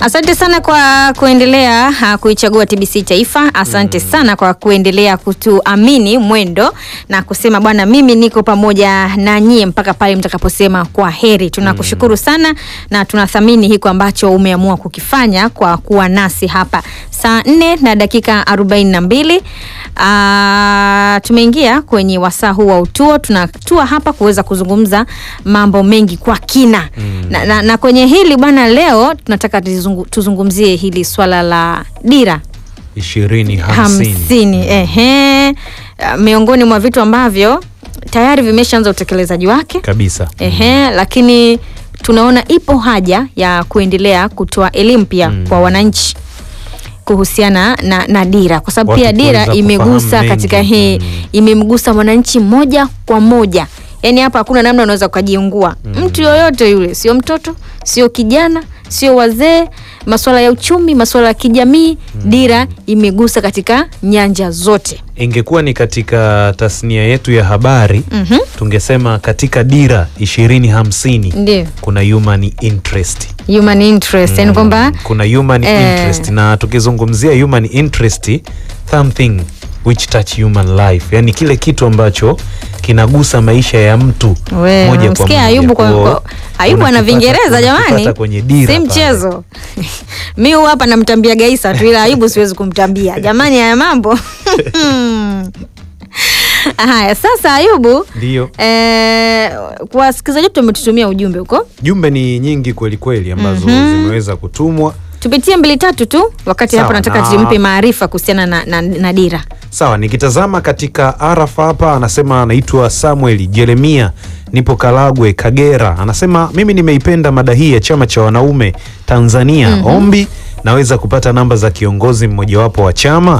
Asante sana kwa kuendelea uh, kuichagua TBC Taifa. Asante sana kwa kuendelea kutuamini mwendo na kusema bwana, mimi niko pamoja na nyie mpaka pale mtakaposema kwa heri. Tunakushukuru sana na tunathamini hiko ambacho umeamua kukifanya kwa kuwa nasi hapa saa nne na dakika arobaini na mbili. Uh, tumeingia kwenye wasaa huu wa utuo, tunatua hapa kuweza kuzungumza mambo mengi kwa kina na, na, na kwenye hili bwana, leo tunataka tuzungu, tuzungumzie hili swala la dira ishirini hamsini hamsini. Ehe, Uh, miongoni mwa vitu ambavyo tayari vimeshaanza utekelezaji wake kabisa. Ehe, lakini tunaona ipo haja ya kuendelea kutoa elimu pia kwa wananchi kuhusiana na, na dira kwa sababu Watu pia dira kuweza imegusa kufahamu katika mengi. hii Mm. imemgusa mwananchi moja kwa moja. Yaani hapa hakuna namna unaweza ukajiungua mtu yoyote yule, sio mtoto, sio kijana, sio wazee, masuala ya uchumi, masuala ya kijamii, dira imegusa katika nyanja zote. Ingekuwa ni katika tasnia yetu ya habari Mhm. tungesema katika dira ishirini hamsini Ndio. kuna human interest Human interest, yani kwamba kuna human Eh. interest na tukizungumzia human interest something which touch human life, yani kile kitu ambacho kinagusa maisha ya mtu We, moja kwa msikia moja. Ayubu kwa, Kwa- kwa, Ayubu ana unakipata- Vingereza jamani, unakipata kwenye dira si pale. mchezo. mi huwa hapa namtambia Gaisa tu, ila Ayubu siwezi kumtambia jamani, haya mambo haya. Sasa Ayubu, Ndio. eh, kwa wasikilizaji wetu wametutumia ujumbe huko, Jumbe ni nyingi kweli kweli ambazo zimeweza kutumwa. tupitie mbili tatu tu, wakati hapo Sawa, nataka na- tumpe maarifa kuhusiana na, na, na dira. Sawa, nikitazama katika arafa hapa, anasema anaitwa Samuel Jeremia, nipo Kalagwe, Kagera. Anasema mimi nimeipenda mada hii ya chama cha wanaume Tanzania. Ombi, naweza kupata namba za kiongozi mmojawapo wa chama?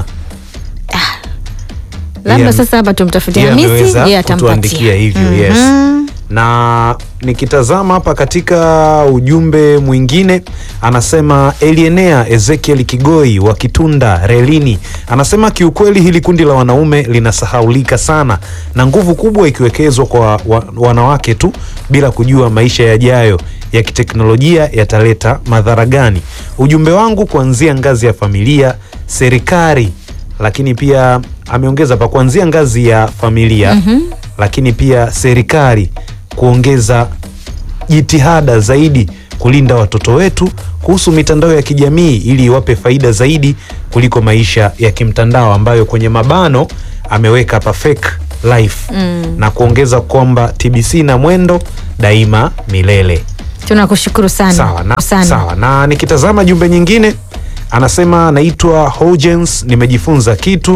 Labda Yeye- sasa hapa tumtafutie yeye Hamisi, ameweza yeye kutuandikia atampatia hivyo, yes. Mhm. na nikitazama hapa katika ujumbe mwingine anasema Elienea Ezekiel Kigoi wa Kitunda Relini anasema kiukweli hili kundi la wanaume linasahaulika sana na nguvu kubwa ikiwekezwa kwa wa, wanawake tu bila kujua maisha yajayo ya kiteknolojia yataleta madhara gani. Ujumbe wangu kuanzia ngazi ya familia, serikali, lakini pia ameongeza pa kuanzia ngazi ya familia lakini pia serikali kuongeza jitihada zaidi kulinda watoto wetu kuhusu mitandao ya kijamii ili iwape faida zaidi kuliko maisha ya kimtandao ambayo kwenye mabano ameweka pa fake life na kuongeza kwamba TBC na mwendo daima milele. Tunakushukuru sana Sawa na, sana. sawa na nikitazama jumbe nyingine anasema naitwa Hogens, nimejifunza kitu